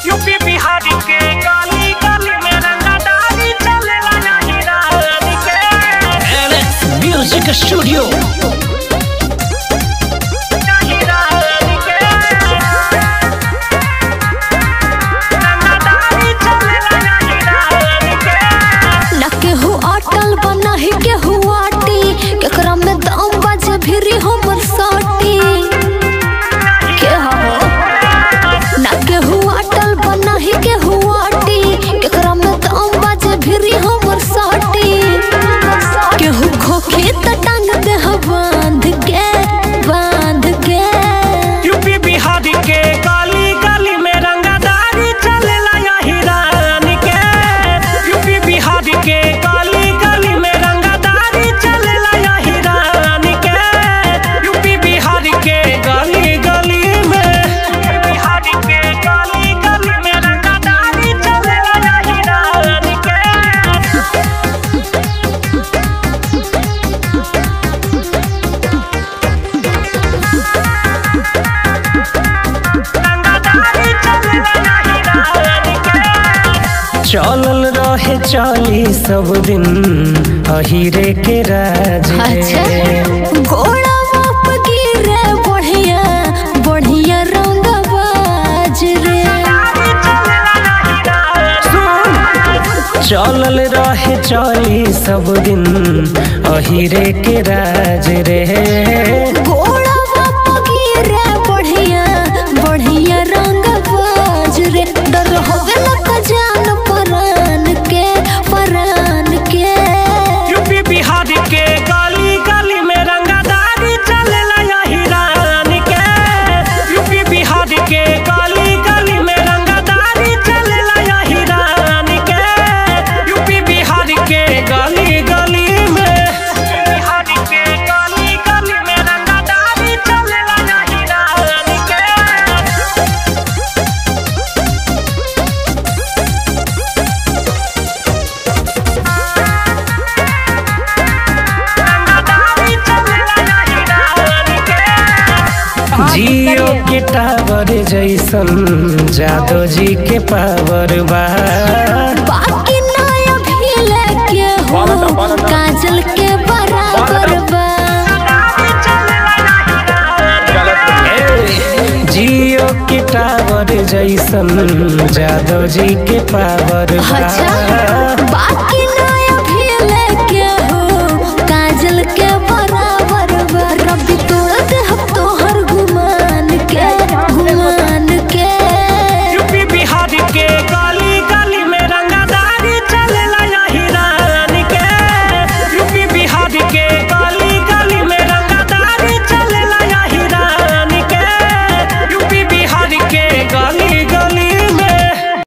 UP Bihar के गली गली में रंगदारी चलेला नहीं रात के म्यूजिक स्टूडियो नहीं रात के रंगदारी चलेला नहीं रात के न केहू अटल बना ही केहू आटी केकरा में दम बाजे भिरी हमर साटी के हो न केहू अटल बना ही केहू आटी केकरा में दम बाजे भिरी हमर साटी केहू खोखे त टांग दे ह बांध के बांध के यूपी बिहार के गली गली में रंगदारी चलेला यही रान के यूपी बिहार के गली गली में रंगदारी चलेला यही रान के यूपी बिहार के गली गली में बिहार के गली गली में रंगदारी चलेला यही रान के रंगदारी चलेला यही रान के चलल रहे चाली सब दिन अहिरे के राज अच्छा रे घोड़ा बाप गिरे बढ़िया बढ़िया रंग बाज रे चलल रहे चाली सब दिन अहिरे के राज रे घोड़ा बाप गिरे बढ़िया बढ़िया रंग बाज रे डर होवे लग जान परान के परान के यूपी बिहार के गली गली में रंगदारी चलेला यही रान के यूपी बिहार के गली गली में रंगदारी चलेला यही रान के यूपी बिहार के गली गली में बिहार के गली गली में रंगदारी चलेला यही रान के रंगदारी चलेला यही रान के जियो के टावर जैसन जादो जी के पावर बा बाकी नया भी लेके हो काजल के बराबर बा ए, जियो के टावर जैसन जादो जी के पावर बा अच्छा